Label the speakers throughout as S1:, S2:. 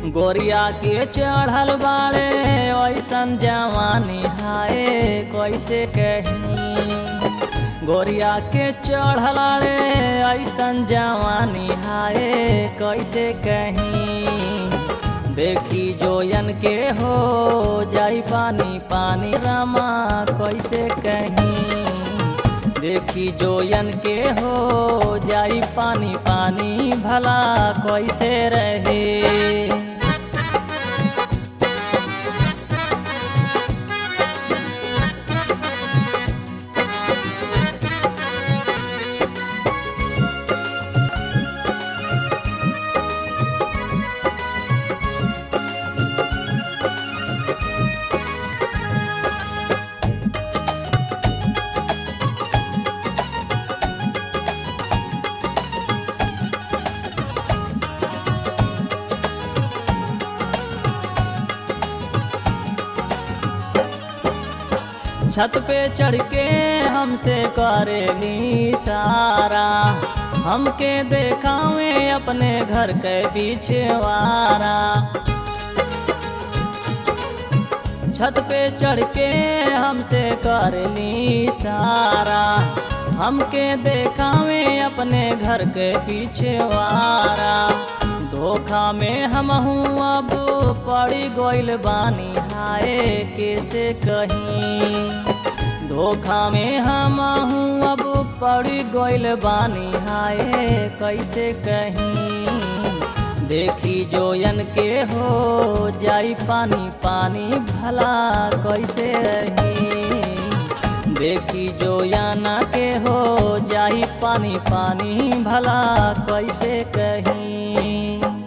S1: गोरिया के चढ़ल बाड़े ऐसन जवानी हाय कैसे कहीं गोरिया के चढ़ल रे ऐसन जवानी हाय कैसे कहीं देखी जोयन के हो जाई पानी पानी रामा कैसे कहीं देखी जोयन के हो जाई पानी पानी भला कैसे रहे छत पे चढ़ के हमसे करेली इशारा हमके देखावे अपने घर के बिछवारा छत पे चढ़ के हमसे करेली इशारा हमके देखावे अपने घर के पिछवारा धोखा में हम अब पड़ी गोइल बानी हाय कैसे कहीं धोखा में हम अब पड़ी गोइल बानी हाय कैसे कहीं देखी जोयन के हो जाई पानी पानी भला कैसे रही देखी जोयाना के हो जाई पानी पानी भला कैसे कहीं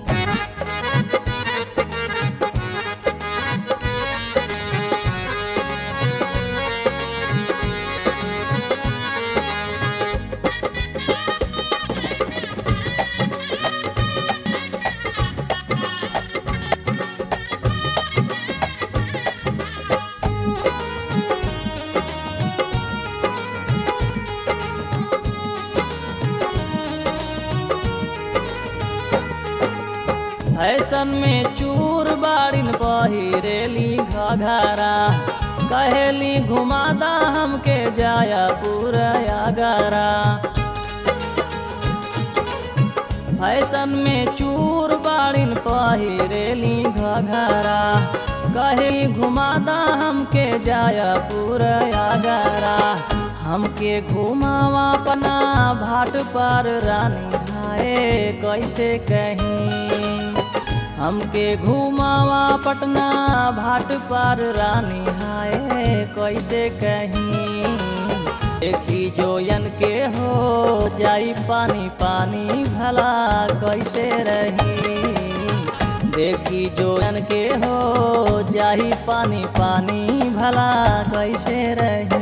S1: फैशन में चूर बाड़िन पहिरेली घघरा कहेली घुमादा हमके जाया पूरा गरा फैशन में चूर बाड़िन पहिरेली घघरा कहेली घुमादा हमके जाया पूरा गरा हमके घुमावा पना भाट पर रानी हाय कैसे कहीं हमके घुमावा पटना भाट पर रानी हाय कैसे कहीं देखी जोयन के हो जाई पानी पानी भला कैसे रही देखी जोयन के हो जाई पानी पानी भला कैसे रही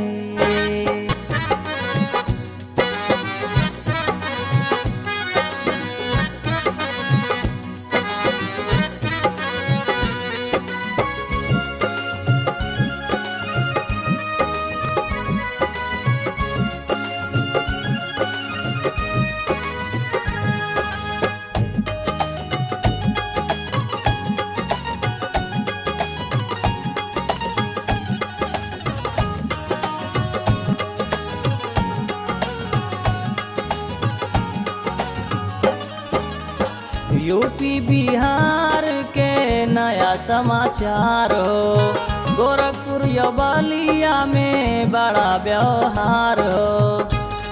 S1: यूपी बिहार के नया समाचार हो गोरखपुर या बलिया में बड़ा व्यवहार हो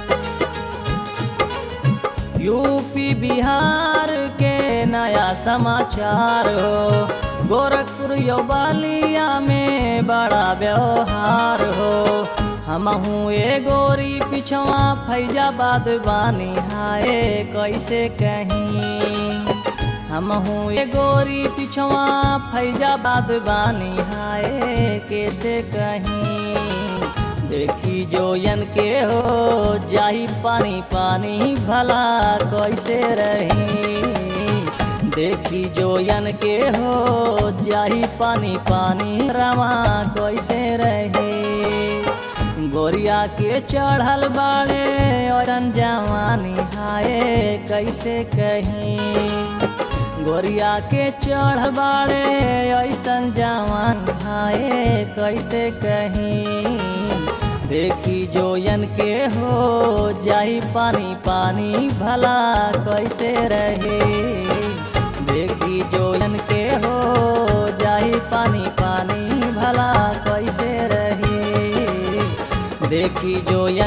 S1: यूपी बिहार के नया समाचार हो गोरखपुर या बलिया में बड़ा व्यवहार हो हमहू ए गोरी पिछवा फैजाबाद बानी हाय कैसे कहीं हमहू ए गोरी पिछवा फैजाबाद बानी हाय कैसे कहीं देखी जोयन के हो जाई पानी पानी भला कैसे रही देखी जोयन के हो जाई पानी पानी रवा कैसे रही गोरिया के चढ़ल बाड़े और जवानी हाय कैसे कहीं गोरिया के चढ़ बाड़े ऐसन जवान हाय कैसे कहीं देखी जोयन के हो जाई पानी पानी भला कैसे रहे देखी जोयन के हो जाई पानी पानी भला कैसे रहे देखी जोयन